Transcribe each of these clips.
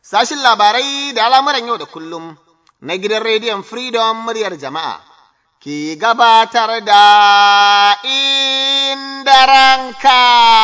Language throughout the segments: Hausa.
sashin labarai da al'amuran yau da kullum na gidan rediyon Freedom muryar jama'a ke gabatar da inda ranka.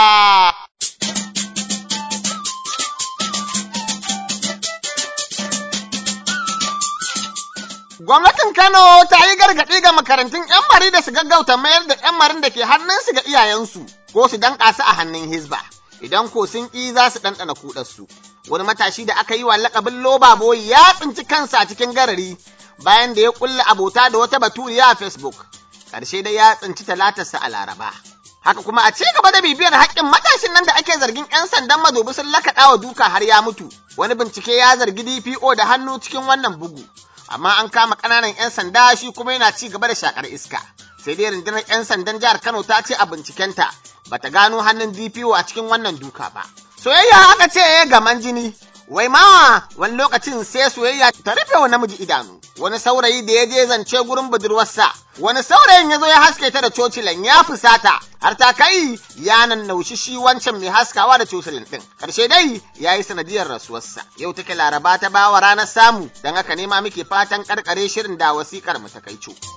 Gwamnatin Kano ta yi gargaɗi ga makarantun ‘yan mari da su gaggauta mayar da ‘yan marin da ke hannunsu ga iyayensu ko su danƙa su a hannun Hizba. Idan ko sun ƙi za su ɗanɗana kuɗarsu. Wani matashi da aka yi wa laƙabin loba boy ya tsinci kansa a cikin garari bayan da ya ƙulla abota da wata baturiya a Facebook. Ƙarshe dai ya tsinci talatarsa a Laraba. Haka kuma a ci gaba da bibiyar haƙƙin matashin nan da ake zargin 'yan sandan madobi sun lakaɗa wa duka har ya mutu. Wani bincike ya zargi DPO da hannu cikin wannan bugu. Amma an kama ƙananan 'yan sanda shi kuma yana ci gaba da shakar iska. Sai dai rundunar 'yan sandan jihar Kano ta ce a bincikenta bata gano hannun DPO a cikin wannan duka ba. Soyayya aka ce gaman jini, wai ma wani lokacin sai soyayya ta rufe wa namiji idanu. Wani saurayi da ya je zance gurin budurwarsa, wani saurayin ya zo ya haske ta da cocilan ya fusata, har ta kai ya naushi shi wancan mai haskawa da cocilin ɗin. Karshe dai ya yi sanadiyar rasuwarsa. Yau take laraba ta bawa ranar samu, don haka nema muke fatan karkare shirin da wasikar mu ta kai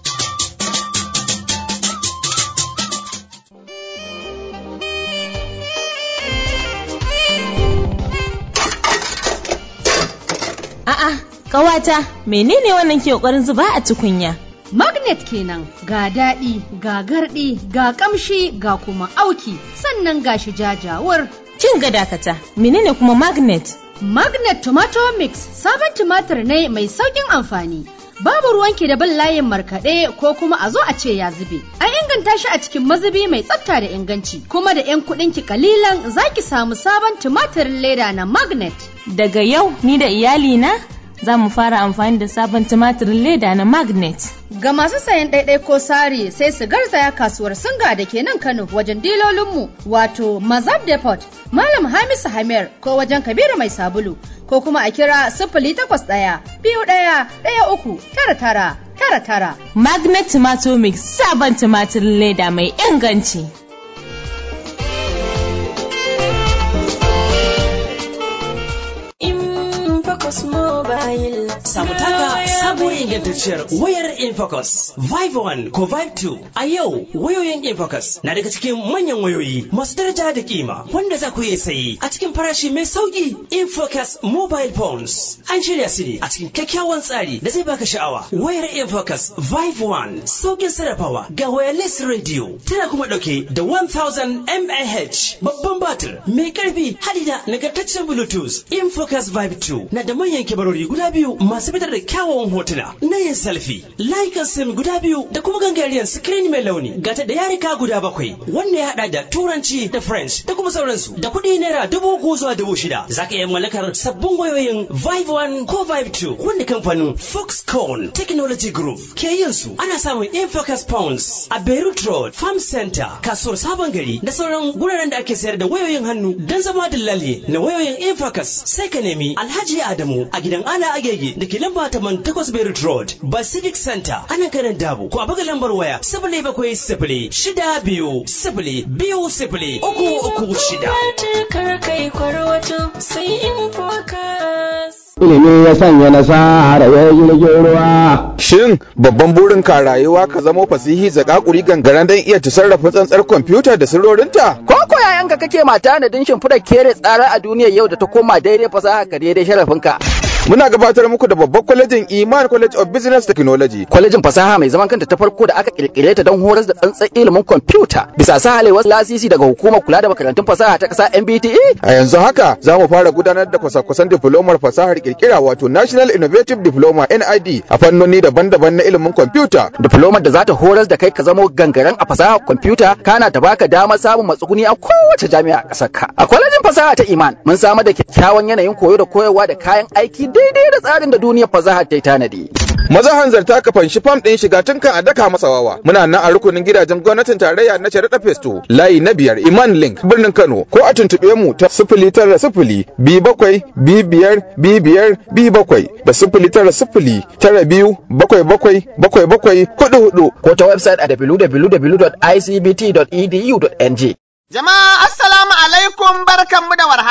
A'a, ƙawata, menene wannan ke ƙoƙarin zuba a tukunya? Magnet kenan ga daɗi, ga garɗi, ga ƙamshi, ga kuma auki, sannan ga shi jajawar. Kin ga dakata, menene kuma magnet? Magnet Tomato Mix sabon tumatir ne mai sauƙin amfani. Babu ruwanki da bin layin markaɗe ko kuma a zo a ce ya zube. An inganta shi a cikin mazubi mai tsafta da inganci, kuma da 'yan kuɗinki kalilan za ki samu sabon tumatirin leda na magnet. Daga yau ni da iyalina za mu fara amfani da sabon tumatirin leda na magnet. Ga masu sayan ɗaiɗai ko sari sai su garzaya kasuwar singa da ke nan Kano wajen dilolinmu wato Mazab Depot, Malam Hamisu Hamir ko wajen Kabiru Mai Sabulu ko kuma a kira sifili takwas ɗaya biyu ɗaya ɗaya uku tara tara tara tara. Magnet Tomato Mix sabon tumatirin leda mai inganci. Infocus Mobile. Samu taka sabuwar ingantacciyar wayar Infocus Vive 1 ko Vive 2. A yau wayoyin Infocus na daga cikin manyan wayoyi masu daraja da kima wanda za ku iya sayi a cikin farashi mai sauki Infocus Mobile Phones. An shirya su ne a cikin kyakkyawan tsari da zai baka sha'awa. Wayar Infocus Vive 1 saukin sarrafawa ga wireless radio tana kuma dauke da 1000 mAh babban batir mai karfi hadi da nagartaccen Bluetooth. Infocus Vive 2 na da manyan kibarori guda biyu masu fitar da kyawawan hotuna na yin selfie, layukan sim guda biyu da kuma gangariyar screen mai launi gata da yarika guda bakwai wanda ya hada da turanci da french da kuma sauransu da kuɗi naira dubu uku zuwa dubu shida za ka iya mallakar sabbin wayoyin vive 1 ko vive 2 wanda kamfanin foxconn technology group ke yin su ana samun infocus pounds a beirut road farm center kasuwar sabon gari da sauran guraren da ake sayar da wayoyin hannu don zama dillali na wayoyin infocus sai ka nemi alhaji adamu a gidan ala agege da ke lamba taman takwas beirut road pacific center ana kanan dabo ko a buga lambar waya sifili bakwai sifili shida biyu sifili biyu sifili uku uku shida. Kar kai kwarwato sai Infocus. ilimi ya sanya nasara ya jirgin ruwa. Shin babban burin ka rayuwa ka zamo fasihi zakakuri gangaren don iya tasarrafa tsantsar kwamfuta da sirrorinta? Ko ko yayanka kake mata na din shimfiɗa kere tsara a duniyar yau da ta koma daidai fasaha ka daidai sharafinka. Muna gabatar muku da babban kwalejin Iman College of Business Technology. Kwalejin fasaha mai zaman kanta ta farko da aka kirkire ta don horar da tsantsan ilimin kwamfuta bisa sahalewar lasisi daga hukumar kula da makarantun fasaha ta ƙasa MBTE. A yanzu haka za mu fara gudanar da kwasa-kwasan diplomar fasahar kirkira wato National Innovative Diploma NID a fannoni daban-daban na ilimin kwamfuta. Diplomar da za ta horar da kai ka zamo gangaren a fasahar kwamfuta kana ta baka damar samun matsuguni a kowace jami'a a ƙasar ka. A kwalejin fasaha ta Iman mun samar da kyakkyawan yanayin koyo da koyarwa da kayan aiki daidai da tsarin da duniyar fasaha ta yi tanadi. Maza hanzarta ka fanshi fam ɗin shiga tun kan a daka masa wawa. Muna nan a rukunin gidajen gwamnatin tarayya na Sharaɗa Festo, layi na biyar Iman Link, birnin Kano, ko a tuntuɓe mu ta sifili tara sifili bi bakwai bi biyar bi biyar bi bakwai da sifili tara sifili tara biyu bakwai bakwai bakwai bakwai hudu hudu. Ko ta website a www.icbt.edu.ng. Jama'a assalamu alaikum barkanmu da warhaka.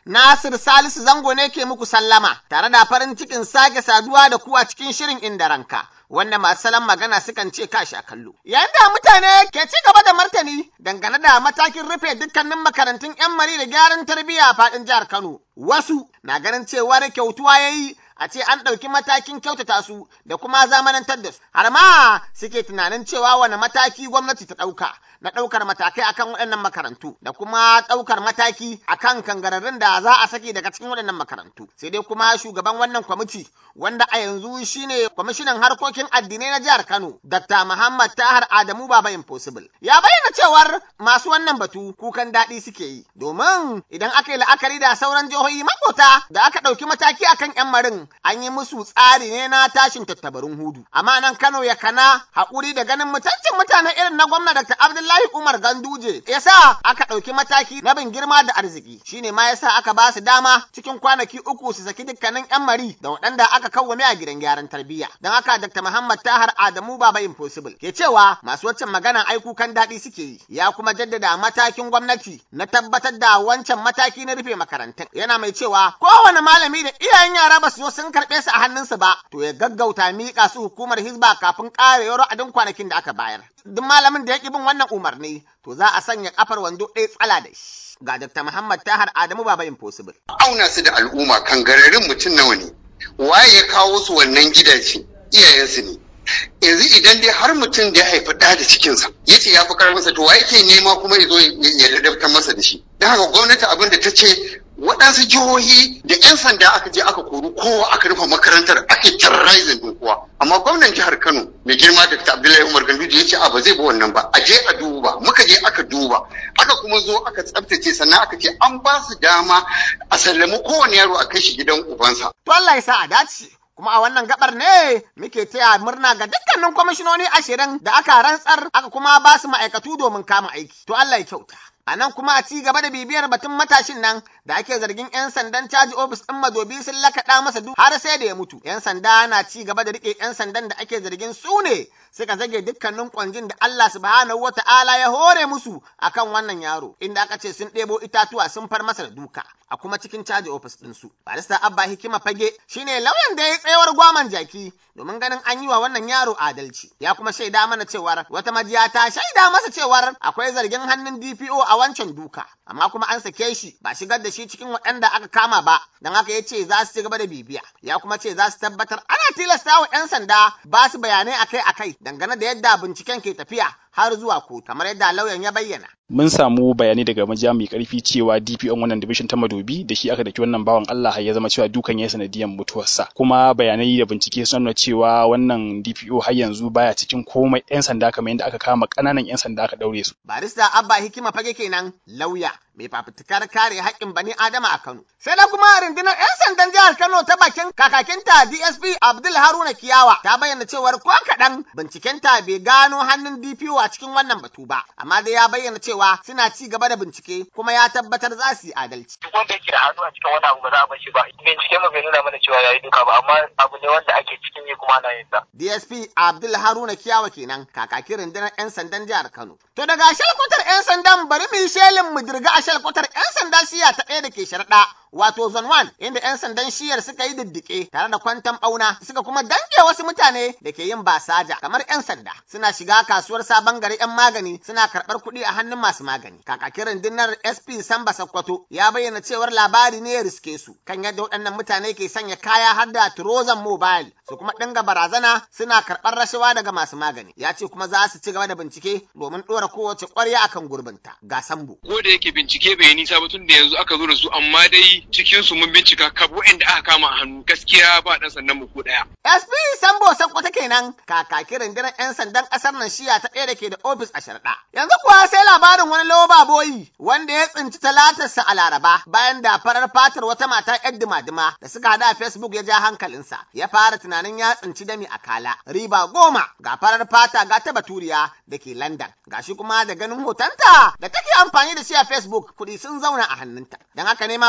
Nasir Salisu Zango ne ke muku sallama tare da farin cikin sake saduwa da ku a cikin shirin inda ranka. Wanda masu salon magana sukan ce kashi a kallo. Yayin da mutane ke ci gaba da martani dangane da matakin rufe dukkanin makarantun 'yan mari da gyaran tarbiyya a faɗin jihar Kano. Wasu na ganin cewar kyautuwa ya yi a ce an ɗauki matakin kyautata su da kuma zamanantar da su. Har ma suke tunanin cewa wani mataki gwamnati ta ɗauka na ɗaukar matakai akan waɗannan makarantu da kuma ɗaukar mataki akan kangararrun da za a saki daga cikin waɗannan makarantu. Sai dai kuma shugaban wannan kwamiti wanda a yanzu shine kwamishinan harkokin addinai na jihar Kano, Dr. Muhammad Tahar Adamu Baba Impossible. Ya bayyana cewar masu wannan batu kukan daɗi suke yi, domin idan aka yi la'akari da sauran jihohi makota da aka ɗauki mataki akan 'yan marin an yi musu tsari ne na tashin tattabarun hudu. Amma nan Kano ya kana haƙuri da ganin mutuncin mutane irin na gwamna Dr. Abdullahi Umar Ganduje yasa aka ɗauki mataki na bin girma da arziki shine ma yasa aka ba su dama cikin kwanaki uku su saki dukkanin 'yan mari da waɗanda aka kawwame a gidan gyaran tarbiyya. Don haka Dr. Muhammad Tahar Adamu Baba Impossible ke cewa masu waccan magana ai kukan daɗi suke yi ya kuma jaddada matakin gwamnati na tabbatar da wancan mataki na rufe makarantun. Yana mai cewa kowane malami da iyayen yara ba su zo sun karɓe su a hannunsu ba to ya gaggauta miƙa su hukumar hizba kafin ƙarewar adin kwanakin da aka bayar. Duk malamin da ya ƙi bin wannan umarni to za a sanya kafar wando ɗaya tsala da shi. Ga Dr. Muhammad Tahar Adamu Baba Impossible. Auna su da al'umma kan gararin mutum nawa ne. Waye ya kawo su wannan gidaje? Iyayensu ne. yanzu idan dai har mutum da ya haifi ɗa da cikinsa ya ce ya fi karfinsa to wa yake nema kuma ya zo ya ladabtar masa da shi don haka gwamnati abin da ta ce waɗansu jihohi da 'yan sanda aka je aka kori kowa aka rufe makarantar ake terrorizing din kowa amma gwamnan jihar kano mai girma da abdullahi umar ganduje ya ce a ba zai ba wannan ba a je a duba muka je aka duba aka kuma zo aka tsabtace sannan aka ce an ba su dama a sallami kowane yaro a kai shi gidan ubansa. To Allah ya sa a dace. kuma a wannan gabar ne muke taya murna ga dukkanin kwamishinoni ashirin da aka rantsar aka kuma ba su ma'aikatu domin kama aiki. To Allah ya kyauta. A nan kuma a ci gaba da bibiyar batun matashin nan da ake zargin 'yan sandan caji ofis ɗin madobi sun lakaɗa masa duk har sai da ya mutu. 'Yan sanda na ci gaba da riƙe 'yan sandan da ake zargin su ne suka zage dukkanin kwanjin da Allah subhanahu wa ta'ala ya hore musu akan wannan yaro inda aka ce sun ɗebo itatuwa sun far masa da duka a kuma cikin caji ofis ɗinsu. Barista Abba Hikima Fage shine lauyan da ya tsayawar gwaman jaki domin ganin an yi wa wannan yaro adalci. Ya kuma shaida mana cewar wata majiya ta shaida masa cewar akwai zargin hannun DPO a wancan duka. Amma kuma an sake shi ba shigar da shi cikin waɗanda aka kama ba don haka ya ce za su ci gaba da bibiya. Ya kuma ce za su tabbatar ana tilasta wa 'yan sanda ba su bayanai akai-akai dangane da yadda binciken ke tafiya har zuwa kotu kamar yadda lauyan ya bayyana. mun samu bayanai daga majiya mai karfi cewa DPO wannan division ta Madobi da shi aka daki wannan bawan Allah ya zama cewa dukan ya sanadiyan mutuwarsa kuma bayanai da bincike sun nuna cewa wannan DPO har yanzu baya cikin komai yan sanda kamar yadda aka kama kananan yan sanda aka daure su barista Abba Hikima fage kenan lauya mai fafutukar kare haƙƙin bani Adama a Kano sai da kuma rundunar yan sandan jihar Kano ta bakin kakakinta DSP Abdul Haruna Kiyawa ta bayyana cewar ko kaɗan bincikenta bai gano hannun DPO a cikin wannan batu ba amma dai ya bayyana cewa cewa suna ci gaba da bincike kuma ya tabbatar za su yi adalci. Duk wanda yake da hannu a cikin wani abu ba za a bashi ba. Bincike mu bai nuna mana cewa yayi duka ba amma abu ne wanda ake cikin yi kuma ana yin sa. DSP Abdul Haruna Kiyawa kenan kakakin rundunar 'yan sandan jihar Kano. To daga shalkwatar 'yan sandan bari mu yi shelin mu dirga a shalkwatar 'yan sanda shiya ta ɗaya da ke sharaɗa wato zone 1 inda 'yan sandan shiyar suka yi diddike tare da kwantan ɓauna suka kuma dange wasu mutane da ke yin basaja kamar 'yan sanda suna shiga kasuwar sabon gari 'yan magani suna karɓar kuɗi a hannun masu magani. Kakakin rundunar SP Samba Sakkwato ya bayyana cewar labari ne ya riske su kan yadda waɗannan mutane ke sanya kaya har da turozan mobile su kuma dinga barazana suna karɓar rashawa daga masu magani. Ya ce kuma za su ci gaba da bincike domin ɗora kowace ƙwarya akan gurbinta. Ga Sambo. Ko da yake bincike bai nisa ba tun da yanzu aka zo da su amma dai cikin su mun bincika kab waɗanda aka kama a hannu gaskiya ba ɗan sandan mu ko ɗaya. SP Sambo Sakkwato kenan kakakin rundunar 'yan sandan ƙasar nan shiya ta ɗaya da ke da ofis a sharɗa. Yanzu kuwa sai labarin wani loba boyi wanda ya tsinci talatarsa a laraba bayan da farar fatar wata mata yar dima-dima da suka hada a Facebook ya ja hankalinsa ya fara tunanin ya tsinci dami a kala riba goma ga farar fata ga ta baturiya da ke London gashi kuma da ganin hotonta da take amfani da shi a Facebook kuɗi sun zauna a hannunta don haka ne ma wannan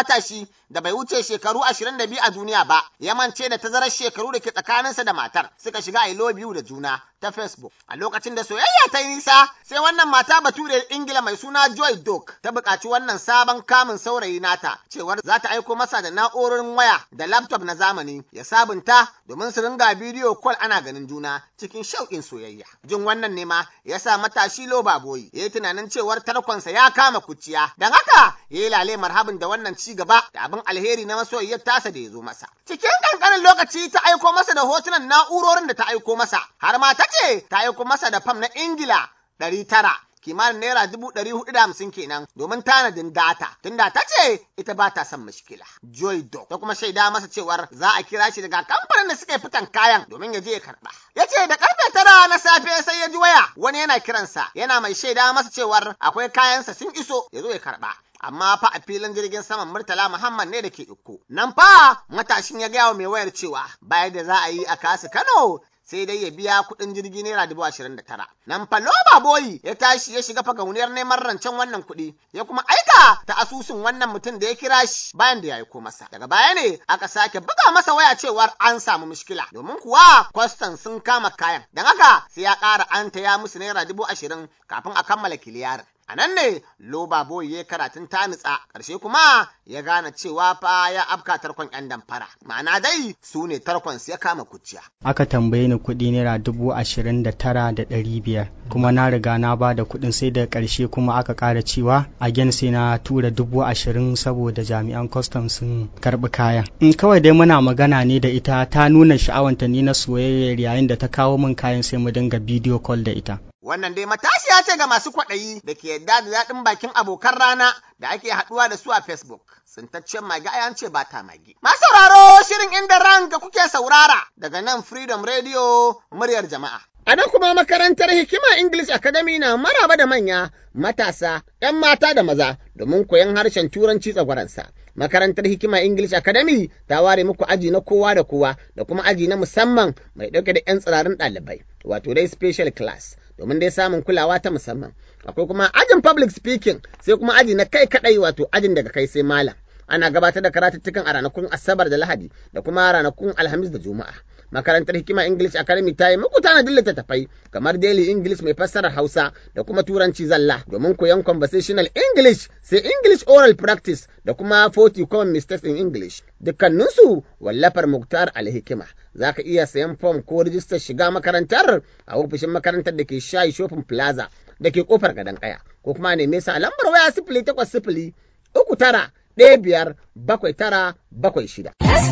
matashi da bai wuce shekaru 22 a duniya ba ya mance da tazarar shekaru da ke tsakaninsa da matar suka shiga I love you da juna ta Facebook. A lokacin da soyayya ta yi nisa sai wannan mata bature Ingila mai suna Joy Dock ta buƙaci wannan sabon kamun saurayi nata cewar za ta aiko masa da na'urorin waya da laptop na zamani ya sabunta domin su ringa bidiyo call ana ganin juna cikin shauƙin soyayya. Jin wannan ne ma ya sa matashi Loba Boyi ya yi tunanin cewar tarkonsa ya kama kuciya. Don haka ya yi lale marhabin da wannan ci gaba da abin alheri na masoyiyar tasa da ya zo masa. Cikin ƙanƙanin lokaci ta aiko masa da hotunan na'urorin da ta aiko masa har ma ta ce ta aiko masa da fam na Ingila ɗari tara. kimanin naira dubu ɗari hudu da hamsin kenan domin tanadin data tunda ta ce ita ba ta son mashkila. Joy Dog ta kuma shaida masa cewar za a kira shi daga kamfanin da suka yi fitan kayan domin ya je ya karɓa. Ya ce da karfe tara na safe sai ya ji waya wani yana kiransa yana mai shaida masa cewar akwai kayansa sun iso ya zo ya karɓa. amma fa a filin jirgin saman Murtala Muhammad ne da ke Ikko. Nan fa matashin ya gaya wa mai wayar cewa bayan da za a yi a kasu Kano sai dai ya biya kuɗin jirgi naira dubu ashirin da tara. Nan fa Loba Boyi ya tashi ya shiga fagauniyar neman rancen wannan kuɗi ya kuma aika ta asusun wannan mutum da ya kira shi bayan da ya aiko masa. Daga baya ne aka sake buga masa waya cewar an samu mushkila domin kuwa kwastan sun kama kayan. Don haka sai ya ƙara an ya musu naira dubu ashirin kafin a kammala kiliyarin. A nan ne Loba Boy ya karatun ta nutsa, ƙarshe kuma ya gane cewa fa ya afka tarkon ‘yan damfara. Ma'ana dai su ne tarkon ya kama kuciya. Aka tambaye ni kuɗi naira dubu ashirin da tara da ɗari biyar, kuma na riga na ba da kuɗin sai da ƙarshe kuma aka ƙara cewa a sai na tura dubu ashirin saboda jami'an kwastam sun karɓi kayan. In kawai dai muna magana ne da ita ta nuna sha'awanta ni na soyayyar yayin da ta kawo min kayan sai mu dinga bidiyo call da ita. Wannan dai matashiya ce ga masu kwaɗayi da ke yadda da daɗin bakin abokan rana da ake haɗuwa da su a Facebook. Sintaccen magi a ce ba ta magi. Masu sauraro shirin inda ranka kuke saurara daga nan Freedom Radio muryar jama'a. A nan kuma makarantar Hikima English Academy na maraba da manya, matasa, ‘yan mata da maza domin koyon harshen Turanci tsagwaransa. Makarantar Hikima English Academy ta ware muku aji na kowa da kowa da kuma aji na musamman mai ɗauke da ‘yan tsirarin ɗalibai, wato dai special class. domin dai samun kulawa ta musamman. Akwai kuma ajin public speaking sai kuma aji na kai kadai wato ajin daga kai sai malam. Ana gabatar da karatuttukan a ranakun Asabar da Lahadi da kuma ranakun Alhamis da Juma'a. Makarantar Hikima English Academy ta yi muku tanadin littattafai kamar Daily English mai fassarar Hausa da kuma Turanci zalla domin koyon conversational English sai English oral practice da kuma 40 common mistakes in English. Dukkaninsu wallafar Muktar Alhikima. Za ka iya sayan fom ko rijistar shiga makarantar a ofishin makarantar da ke shayi shopping plaza da ke kofar gadon kaya ko kuma neme sa a lambar waya sifili takwas sifili uku tara ɗaya biyar bakwai tara bakwai shida.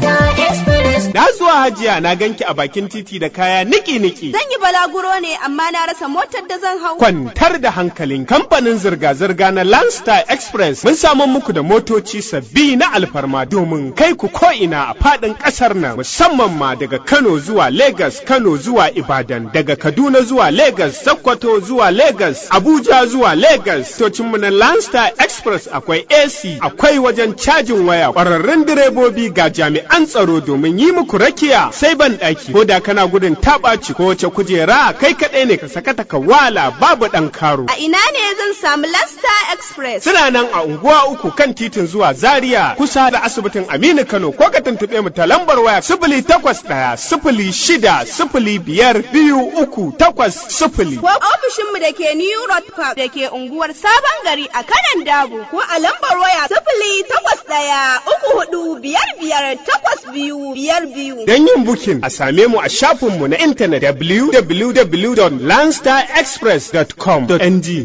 Na zuwa hajiya na ganki a bakin titi da kaya niki-niki. Zan yi balaguro ne amma na rasa motar da zan hau. Kwantar da hankalin kamfanin zirga-zirga na Landstar Express mun samu muku da motoci sabbi na alfarma domin kai ku ko'ina a faɗin ƙasar nan musamman ma daga Kano zuwa Legas, Kano zuwa Ibadan, daga Kaduna zuwa Legas, Sokoto zuwa Legas, Abuja zuwa Legas. Tocinmu na Landstar Express akwai AC, akwai wajen cajin waya, ƙwararrun direbobi ga jami'an tsaro domin yi muku rakiya sai ban ɗaki ko da kana gudun taɓaci ko wace kujera kai kaɗai ne ka sakata ka wala babu ɗan karo. A ina ne zan samu Lasta Express? Suna nan a unguwa uku kan titin zuwa Zaria kusa da asibitin Aminu Kano ko ka tuntuɓe mu ta lambar waya sifili takwas ɗaya sifili shida sifili biyar biyu uku takwas sifili. Ko ofishinmu da ke New Road Park da ke unguwar Sabon Gari a kanan Dabo ko a lambar waya sifili takwas ɗaya uku hudu biyar biyar takwas biyu biyar biyu. Don yin bukin a same mu a shafinmu na intanet www.landstarexpress.com.ng.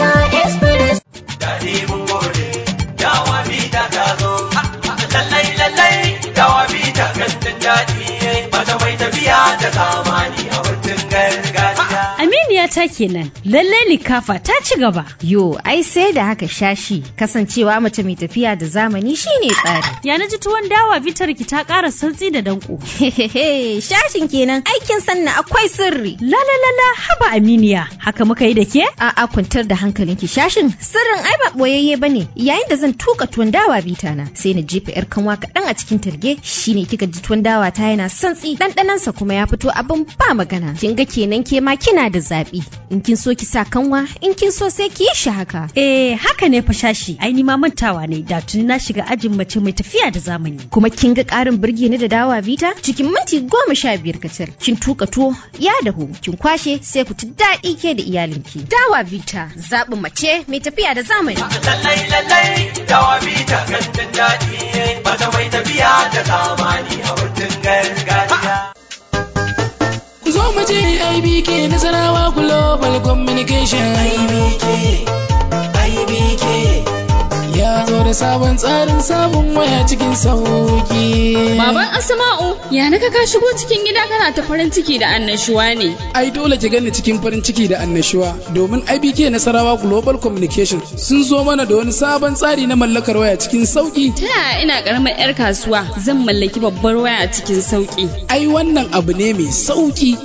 Daɗi mun gode, dawa bita ta zo, lallai lallai dawa bita kan daɗi, mata mai tafiya da zamani a wurin gargajiya. Aminiya ta kenan, lallai likafa ta ci gaba. Yo, ai sai da haka shashi, kasancewa mace mai tafiya da zamani shine tsari. Ya na ji tuwon dawa bitar ki ta ƙara santsi da danko. Hehehe, shashin kenan aikin sanna akwai sirri. La la la la haba Aminiya, haka muka yi da ke? A'a kwantar da hankalinki shashin sirrin ai ba boyayye bane. Yayin da zan tuka tuwon dawa bita na, sai na jefa yar kanwa kaɗan a cikin targe, shine kika ji tuwon dawa ta yana santsi, ɗanɗanansa kuma ya fito abin ba magana. Kin ga kenan ke ma kina da zaɓi. in kin so ki sa kanwa in kin so sai ki yi shi haka Eh haka ne fa shashi ai ni ma mantawa ne da tuni na shiga ajin mace mai tafiya da zamani. kuma kin ga ƙarin birge ni da dawa vita cikin minti goma sha biyar kacal kin tuka tuwo ya dahu kin kwashe sai ku ci daɗi ke da iyalinki dawa vita zaɓin mace mai tafiya da zamani lallai lallai dawa bita gandun daɗi mata mai tafiya da zamani a wurin gargajiya Ku zo mu je IBK Nasarawa Global Communication. IBK, IBK. Ya zo da sabon tsarin sabon waya cikin sauki. Baban Asma'u, ya naga ka shigo cikin gida kana ta farin ciki da annashuwa ne. Ai dole ki gani cikin farin ciki da annashuwa domin IBK Nasarawa Global Communication sun zo mana da wani sabon tsari na mallakar waya cikin sauki. Ta yaya ina karamar 'yar kasuwa zan mallaki babbar waya cikin sauki? Ai wannan abu ne mai sauki.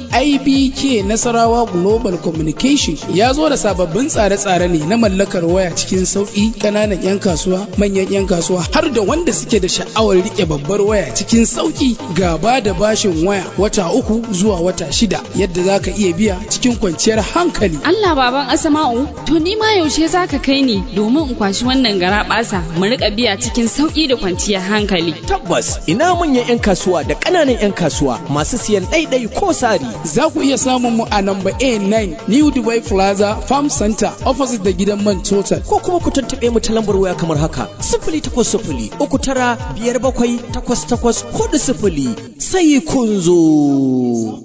IBK Nasarawa Global Communication ya zo da sababbin tsare-tsare ne na mallakar waya cikin sauki ƙananan 'yan kasuwa, manyan 'yan kasuwa har da wanda suke da sha'awar rike babbar waya cikin sauki gaba da bashin waya wata uku zuwa wata shida yadda za ka iya biya cikin kwanciyar hankali. Allah baban Asma'u, to ni ma yaushe za ka kai ni domin in kwashi wannan gara basa mu rika biya cikin sauki da kwanciyar hankali. Tabbas ina manyan 'yan kasuwa da ƙananan 'yan kasuwa masu siyan ɗaiɗai ko sari. Za ku iya samun mu a namba A9 New Dubai Plaza Farm Center opposite da gidan man total. Ko kuma ku tuntuɓe mu ta lambar waya kamar haka sifili takwas sifili uku tara biyar bakwai takwas takwas hudu sifili sai kun zo.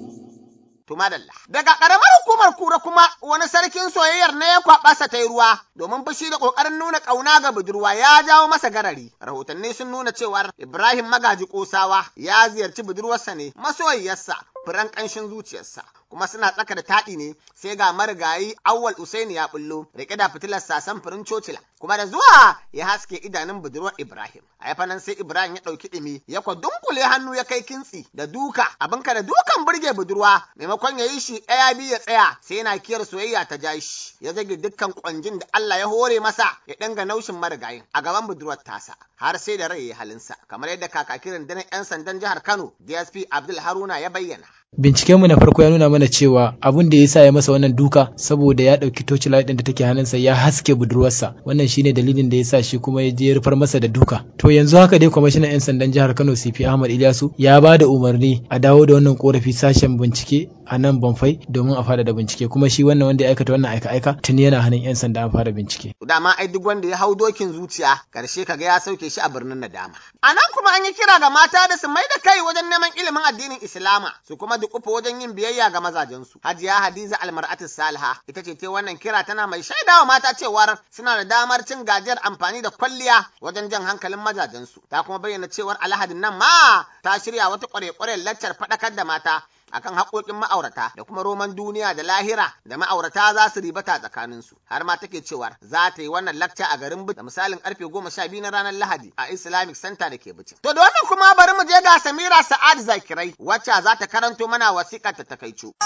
To madalla. Daga ƙaramar hukumar kura kuma wani sarkin soyayyar ne ya kwaɓa ta yi ruwa domin fushi da ƙoƙarin nuna ƙauna ga budurwa ya jawo masa garari. Rahotanni sun nuna cewar Ibrahim Magaji Kosawa ya ziyarci budurwarsa ne masoyiyarsa furan ƙanshin zuciyarsa. Kuma suna tsaka da taɗi ne sai ga marigayi Awwal Usaini ya bullo riƙe da fitilar sasan furin cocila kuma da zuwa ya haske idanun budurwar Ibrahim. A yafa nan sai Ibrahim ya ɗauki ɗimi ya kwa dunkule hannu ya kai kintsi da duka abinka da dukan burge budurwa maimakon ya yi shi ɗaya biyu ya tsaya sai yana kiyar soyayya ta ja shi ya zage dukkan kwanjin da Allah ya hore masa ya dinga naushin marigayin a gaban budurwar tasa har sai da rai ya halinsa kamar yadda kakakirin danar 'yan sandan jihar Kano DSP Abdul Haruna ya bayyana. Bincikenmu na farko ya nuna mana cewa abun da ya sa ya masa wannan duka saboda ya ɗauki torchlight ɗin da take hannunsa ya haske budurwarsa wannan shine dalilin da ya sa shi kuma ya je ya rufar masa da duka to yanzu haka dai kwamishinan 'yan sandan jihar Kano CP Ahmad Ilyasu ya ba da umarni a dawo da wannan korafi sashen bincike a nan Banfai domin a fada da bincike kuma shi wannan wanda ya aikata wannan aika-aika tuni yana hannun 'yan sanda an fara bincike. Dama ai duk wanda ya hau dokin zuciya karshe kaga ya sauke shi a birnin nadama. A nan kuma an yi kira ga mata da su mai da kai wajen neman ilimin addinin Islama su kuma dukufa wajen yin biyayya ga mazajensu. Hajiya Hadiza Almar'atu Salha ita ce ta wannan kira tana mai shaidawa mata cewar suna da damar cin gajiyar amfani da kwalliya wajen jan hankalin mazajensu. Ta kuma bayyana cewar Alhadin nan ma ta shirya wata kware-kwaren laccar faɗakar da mata akan haƙoƙin ma'aurata da kuma roman duniya da lahira da ma'aurata za su ribata tsakaninsu har ma take cewar za ta yi wannan lakca a garin da misalin karfe goma sha biyu na ranar lahadi a islamic center da ke bicin to da wannan kuma bari mu je ga samira sa'ad zakirai wacce za ta karanto mana wasiƙar ta takaicu.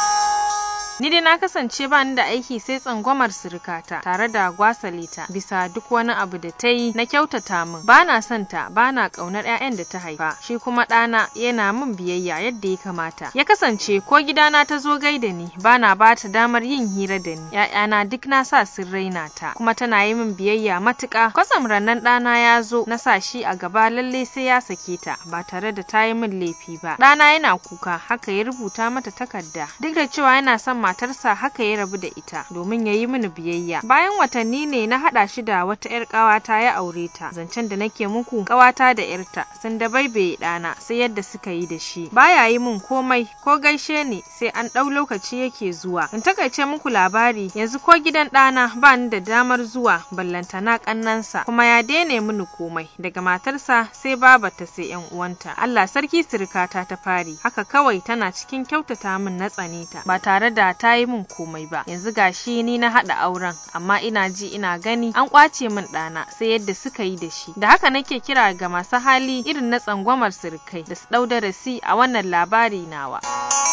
Ni dai na kasance ba ni da aiki sai tsangwamar surukata tare da gwasalita bisa duk wani abu da ta yi na kyautata min. Ba na son ta, ba na ƙaunar 'ya'yan da ta haifa. Shi kuma ɗana yana min biyayya yadda ya kamata. Ya kasance ko gidana ta zo gaida ni, ba na ba ta damar yin hira da ni. 'Ya'yana duk na sa sun raina ta, kuma tana yi min biyayya matuƙa. Kwasam rannan ɗana ya zo na sa shi a gaba lallai sai ya sake ta ba tare da ta yi min laifi ba. Ɗana yana kuka, haka ya rubuta mata takarda. Duk da cewa yana son matarsa haka ya rabu da ita domin ya yi mini biyayya bayan watanni ne na haɗa shi da wata 'yar ƙawata ya aure ta zancen da nake muku ƙawata da 'yarta sun da baibaye ɗana sai yadda suka yi da shi baya yi min komai ko gaishe ni sai an ɗau lokaci yake zuwa in takaice muku labari yanzu ko gidan ɗana ba ni da damar zuwa ballantana ƙannansa kuma ya daina mini komai daga matarsa sai babarta sai 'yan uwanta Allah sarki sirikata ta fari haka kawai tana cikin kyautata min na tsane ta ba tare da ta yi min komai ba yanzu gashi ni na haɗa auren amma ina ji ina gani an ƙwace min ɗana sai yadda suka yi da shi da haka nake kira ga masu hali irin na tsangwamar sirikai da su ɗau darasi a wannan labari nawa.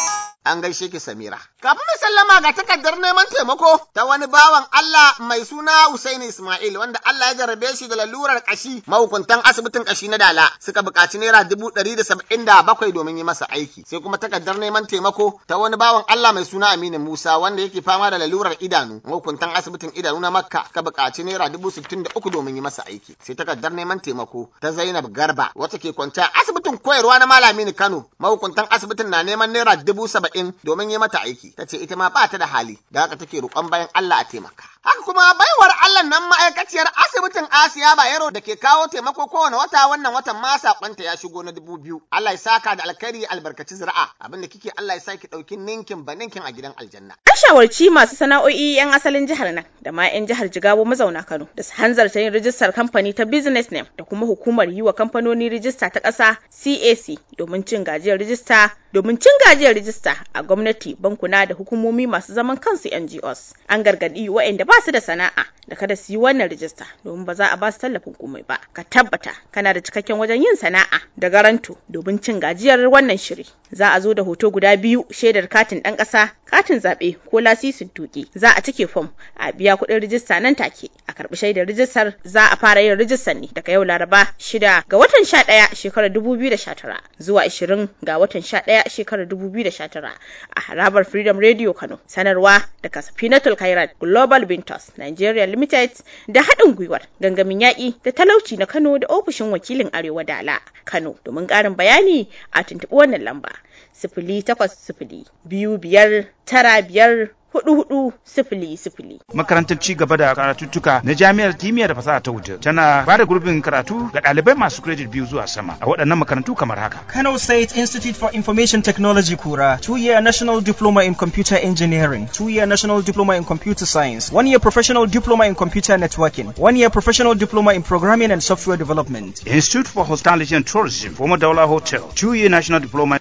An gaishe ki Samira. Kafin mai sallama ga takardar neman taimako ta wani bawan Allah mai suna Usaini Ismail wanda Allah ya jarrabe shi da lalurar kashi mahukuntan asibitin kashi na Dala suka buƙaci naira dubu ɗari da saba'in da bakwai domin yi masa aiki. Sai kuma takardar neman taimako ta wani bawan Allah mai suna Aminu Musa wanda yake fama da lalurar idanu mahukuntan asibitin idanu na Makka suka buƙaci naira dubu sittin da uku domin yi masa aiki. Sai takardar neman taimako ta Zainab Garba wacce ke kwance asibitin koyarwa na Malami Kano mahukuntan asibitin na neman naira dubu saba'in domin yi mata aiki. Ta ce ita ma ba ta da hali da haka take roƙon bayan Allah a taimaka. Haka kuma baiwar Allah nan ma'aikaciyar asibitin Asiya Bayero da ke kawo taimako kowane wata wannan watan ma sakonta ya shigo na dubu biyu. Allah ya saka da alkhairi albarkaci zira'a abin da kike Allah ya sa ki ɗauki ninkin ba ninkin a gidan aljanna. An shawarci masu sana'o'i 'yan asalin jihar nan da ma 'yan jihar Jigawa mazauna Kano da su hanzarta yin rijistar kamfani ta business name da kuma hukumar yi wa kamfanoni rijista ta ƙasa CAC domin cin gajiyar rijista domin cin gajiyar rijista a gwamnati bankuna da hukumomi masu zaman kansu NGOs. An gargaɗi waɗanda ba su da sana'a da kada su yi wannan rijista domin ba za a ba su tallafin komai ba. Ka tabbata kana da cikakken wajen yin sana'a da garanto domin cin gajiyar wannan shiri. Za a zo da hoto guda biyu shaidar katin ɗan ƙasa, katin zaɓe ko lasisin tuƙi. Za a cike fom a biya kuɗin rijista nan take a karɓi shaidar rijistar za a fara yin rijistar ne daga yau Laraba shida ga watan sha ɗaya shekarar dubu biyu da sha tara zuwa ashirin ga watan sha ɗaya shekarar 2019 a harabar Freedom Radio Kano. Sanarwa daga Safinatul Khairat Global Ventures Nigeria Limited da haɗin gwiwar gangamin yaƙi da talauci na Kano da ofishin wakilin Arewa Dala Kano. Domin ƙarin bayani a tuntuɓi wannan lamba. Sifili takwas sifili biyu biyar tara biyar hudu hudu sifili sifili. Makarantar ci gaba da karatuttuka na jami'ar kimiyya da fasaha ta Wudil tana ba da gurbin karatu ga ɗalibai masu credit biyu zuwa sama a waɗannan makarantu kamar haka. Kano State Institute for Information Technology Kura, two-year National Diploma in Computer Engineering, two-year National Diploma in Computer Science, one-year Professional Diploma in Computer Networking, one-year Professional Diploma in Programming and Software Development. Institute for Hospitality and Tourism, former Daula Hotel, two-year National Diploma